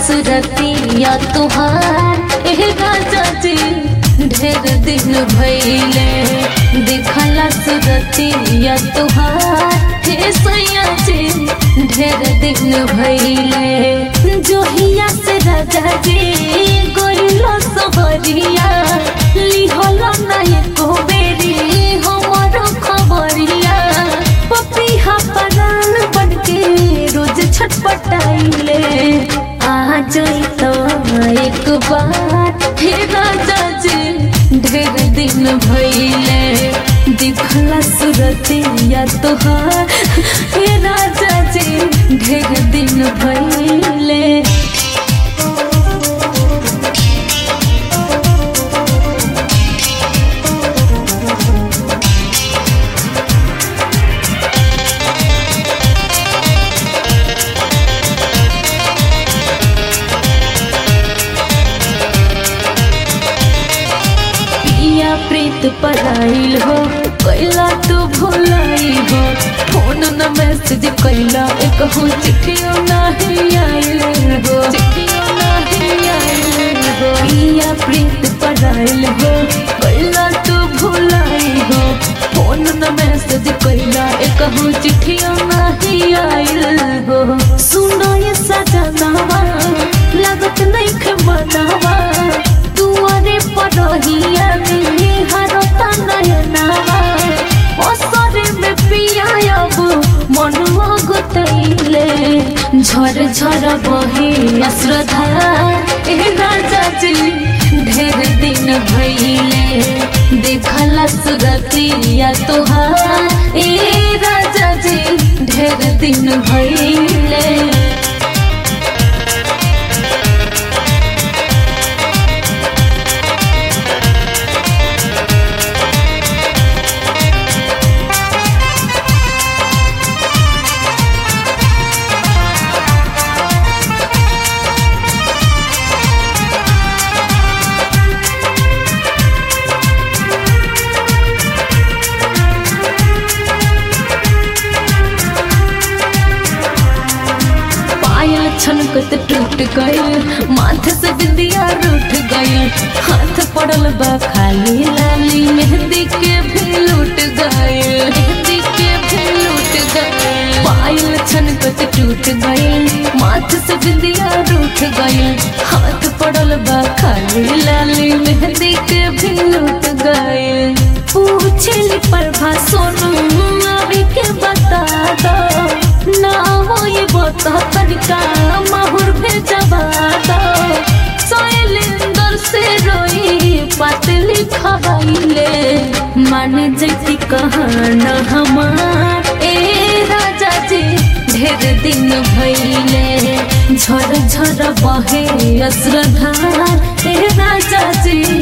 सुरतिया तुहार एह राजा जी ढेर दिन भैले देखला सुरतिया तुहार हे सैया जी ढेर दिन भैले जोहिया से राजा जी गोइलो सबरिया लिहलो नहीं को बेरी हमरो खबरिया पपिहा परान बन के रोज छटपटाइले आ जाई तो एक बार हे राजा जी ढेर दिन भइले दिखला सुरतिया तोहार हे राजा जी ढेर दिन भइले पिया प्रीत पराइल हो कैला तू भुलाई हो फोन न मैसेज कैला एक हो चिट्ठियो नहीं आइल हो चिट्ठियो नहीं आइल हो पिया प्रीत पराइल हो कैला तू भुलाई हो फोन न मैसेज कैला एक हो चिट्ठियो नहीं आइल हो सुनो ये सजनावा लागत नहीं खे मनावा दुआरे पड़ोहिया में हरता नयनावा असरे में पिया अब मनुआ गुतैले झर झर बहे अश्रद्धा ए राजा जी ढेर दिन भइले देखला सुरतिया तोहार ए राजा जी ढेर दिन भइले पायल छनकत टूट गइल माथे से बिंदिया रूठ गइल हाथ पड़ल बा खाली लाली मेहंदी के भी लूट गइल मेहंदी के भी लूट गइल पायल छनकत टूट गइल माथे से बिंदिया रूठ गइल हाथ पड़ल बा खाली लाली मेहंदी के भी लूट गइल पूछली प्रभा सोनू अभी के बता दो ना हो ये बता तनिका माहुर भेजबा दो शैलेंद्र से रोई पतली खबाइले मान जैती कहना हमार ए राजा जी ढेर दिन भइले झर झर बहे अश्रद्धार ए राजा जी